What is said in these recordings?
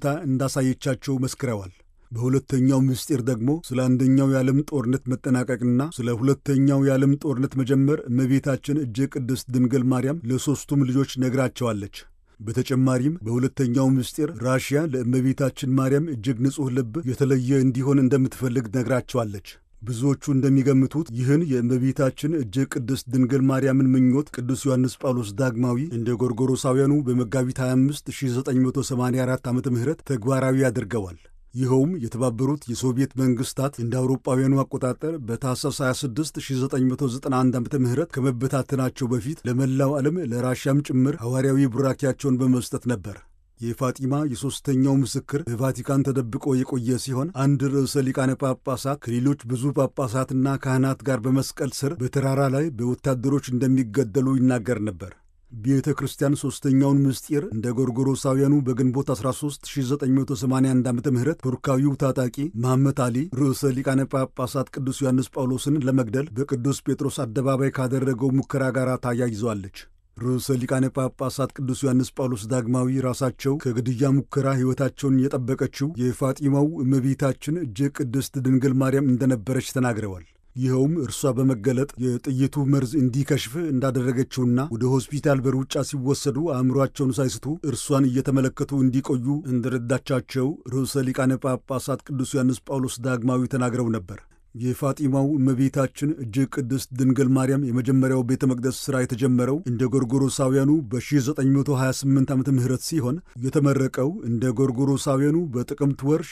ሁኔታ እንዳሳየቻቸው መስክረዋል። በሁለተኛው ምስጢር ደግሞ ስለ አንደኛው የዓለም ጦርነት መጠናቀቅና ስለ ሁለተኛው የዓለም ጦርነት መጀመር እመቤታችን እጅግ ቅድስት ድንግል ማርያም ለሦስቱም ልጆች ነግራቸዋለች። በተጨማሪም በሁለተኛው ምስጢር ራሽያ ለእመቤታችን ማርያም እጅግ ንጹሕ ልብ የተለየ እንዲሆን እንደምትፈልግ ነግራቸዋለች። ብዙዎቹ እንደሚገምቱት ይህን የእመቤታችን እጅግ ቅድስት ድንግል ማርያምን ምኞት ቅዱስ ዮሐንስ ጳውሎስ ዳግማዊ እንደ ጎርጎሮሳውያኑ በመጋቢት 25 1984 ዓ ም ተግባራዊ አድርገዋል። ይኸውም የተባበሩት የሶቪየት መንግስታት እንደ አውሮጳውያኑ አቆጣጠር በታህሳስ 26 1991 ዓ ም ከመበታተናቸው በፊት ለመላው ዓለም ለራሽያም ጭምር ሐዋርያዊ ቡራኪያቸውን በመስጠት ነበር። የፋጢማ የሦስተኛው ምስክር በቫቲካን ተደብቆ የቆየ ሲሆን አንድ ርዕሰ ሊቃነ ጳጳሳት ከሌሎች ብዙ ጳጳሳትና ካህናት ጋር በመስቀል ስር በተራራ ላይ በወታደሮች እንደሚገደሉ ይናገር ነበር። ቤተ ክርስቲያን ሦስተኛውን ምስጢር እንደ ጎርጎሮሳውያኑ በግንቦት 13 1981 ዓ ም ቱርካዊው ታጣቂ መሐመድ አሊ ርዕሰ ሊቃነ ጳጳሳት ቅዱስ ዮሐንስ ጳውሎስን ለመግደል በቅዱስ ጴጥሮስ አደባባይ ካደረገው ሙከራ ጋር ታያይዘዋለች። ርዕሰ ሊቃነ ጳጳሳት ቅዱስ ዮሐንስ ጳውሎስ ዳግማዊ ራሳቸው ከግድያ ሙከራ ሕይወታቸውን የጠበቀችው የፋጢማው እመቤታችን እጅግ ቅድስት ድንግል ማርያም እንደነበረች ተናግረዋል። ይኸውም እርሷ በመገለጥ የጥይቱ መርዝ እንዲከሽፍ እንዳደረገችውና ወደ ሆስፒታል በሩጫ ሲወሰዱ አእምሯቸውን ሳይስቱ እርሷን እየተመለከቱ እንዲቆዩ እንደረዳቻቸው ርዕሰ ሊቃነ ጳጳሳት ቅዱስ ዮሐንስ ጳውሎስ ዳግማዊ ተናግረው ነበር። የፋጢማው እመቤታችን እጅግ ቅድስት ድንግል ማርያም የመጀመሪያው ቤተ መቅደስ ሥራ የተጀመረው እንደ ጎርጎሮሳውያኑ በ1928 ዓመተ ምህረት ሲሆን የተመረቀው እንደ ጎርጎሮሳውያኑ በጥቅምት ወር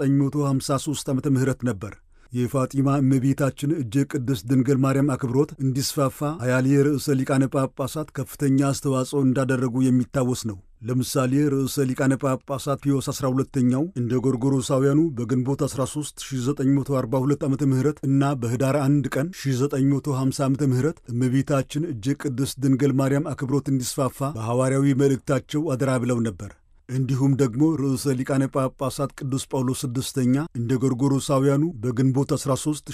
1953 ዓመተ ምህረት ነበር። የፋጢማ እመቤታችን እጅግ ቅድስት ድንግል ማርያም አክብሮት እንዲስፋፋ አያሌ ርዕሰ ሊቃነ ጳጳሳት ከፍተኛ አስተዋጽኦ እንዳደረጉ የሚታወስ ነው። ለምሳሌ ርዕሰ ሊቃነ ጳጳሳት ፒዮስ 12ኛው እንደ ጎርጎሮሳውያኑ በግንቦት 13 1942 ዓ ም እና በኅዳር 1 ቀን 1950 ዓ ም እመቤታችን እጅግ ቅድስት ድንግል ማርያም አክብሮት እንዲስፋፋ በሐዋርያዊ መልእክታቸው አደራ ብለው ነበር። እንዲሁም ደግሞ ርዕሰ ሊቃነ ጳጳሳት ቅዱስ ጳውሎስ ስድስተኛ እንደ ጎርጎሮሳውያኑ በግንቦት 13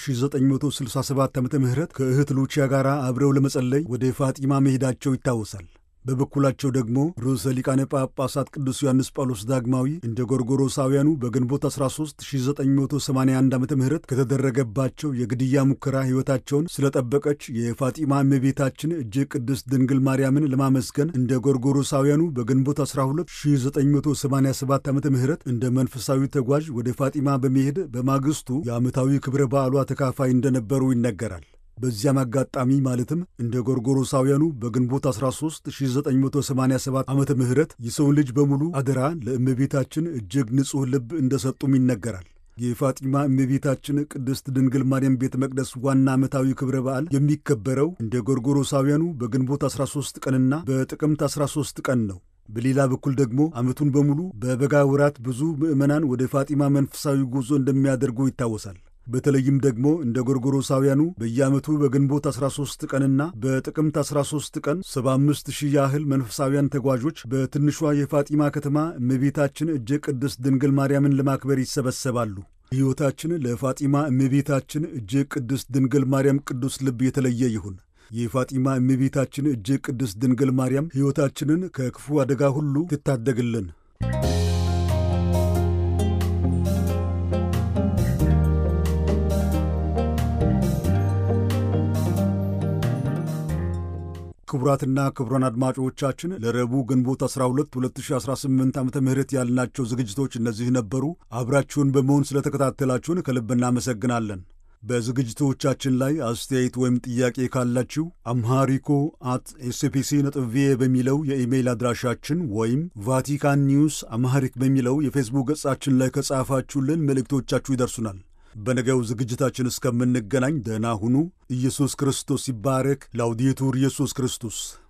1967 ዓ ም ከእህት ሉቺያ ጋር አብረው ለመጸለይ ወደ ፋጢማ መሄዳቸው ይታወሳል። በበኩላቸው ደግሞ ርዕሰ ሊቃነ ጳጳሳት ቅዱስ ዮሐንስ ጳውሎስ ዳግማዊ እንደ ጎርጎሮሳውያኑ በግንቦት 13 1981 ዓ ም ከተደረገባቸው የግድያ ሙከራ ሕይወታቸውን ስለጠበቀች የፋጢማ እመቤታችን እጅግ ቅድስት ድንግል ማርያምን ለማመስገን እንደ ጎርጎሮሳውያኑ በግንቦት 12 1987 ዓ ም እንደ መንፈሳዊ ተጓዥ ወደ ፋጢማ በመሄድ በማግስቱ የዓመታዊ ክብረ በዓሏ ተካፋይ እንደነበሩ ይነገራል። በዚያም አጋጣሚ ማለትም እንደ ጎርጎሮሳውያኑ በግንቦት 13 1987 ዓመተ ምህረት የሰውን ልጅ በሙሉ አደራ ለእመቤታችን እጅግ ንጹሕ ልብ እንደሰጡም ይነገራል። የፋጢማ እመቤታችን ቅድስት ድንግል ማርያም ቤተ መቅደስ ዋና ዓመታዊ ክብረ በዓል የሚከበረው እንደ ጎርጎሮሳውያኑ በግንቦት 13 ቀንና በጥቅምት 13 ቀን ነው። በሌላ በኩል ደግሞ ዓመቱን በሙሉ በበጋ ወራት ብዙ ምዕመናን ወደ ፋጢማ መንፈሳዊ ጉዞ እንደሚያደርጉ ይታወሳል። በተለይም ደግሞ እንደ ጎርጎሮሳውያኑ በየዓመቱ በግንቦት 13 ቀንና በጥቅምት 13 ቀን 75 ሺህ ያህል መንፈሳውያን ተጓዦች በትንሿ የፋጢማ ከተማ እመቤታችን እጅግ ቅድስት ድንግል ማርያምን ለማክበር ይሰበሰባሉ። ሕይወታችን ለፋጢማ እመቤታችን እጅግ ቅድስት ድንግል ማርያም ቅዱስ ልብ የተለየ ይሁን። የፋጢማ እመቤታችን እጅግ ቅድስት ድንግል ማርያም ሕይወታችንን ከክፉ አደጋ ሁሉ ትታደግልን። ክቡራትና ክቡራን አድማጮቻችን ለረቡዕ ግንቦት 12 2018 ዓ ም ያልናቸው ዝግጅቶች እነዚህ ነበሩ። አብራችሁን በመሆን ስለተከታተላችሁን ከልብ እናመሰግናለን። በዝግጅቶቻችን ላይ አስተያየት ወይም ጥያቄ ካላችሁ አምሃሪኮ አት ኤስፒሲ ነጥብ ቪኦኤ በሚለው የኢሜይል አድራሻችን ወይም ቫቲካን ኒውስ አምሃሪክ በሚለው የፌስቡክ ገጻችን ላይ ከጻፋችሁልን መልእክቶቻችሁ ይደርሱናል። በነገው ዝግጅታችን እስከምንገናኝ ደህና ሁኑ። ኢየሱስ ክርስቶስ ይባረክ። ላውዲቱር ኢየሱስ ክርስቶስ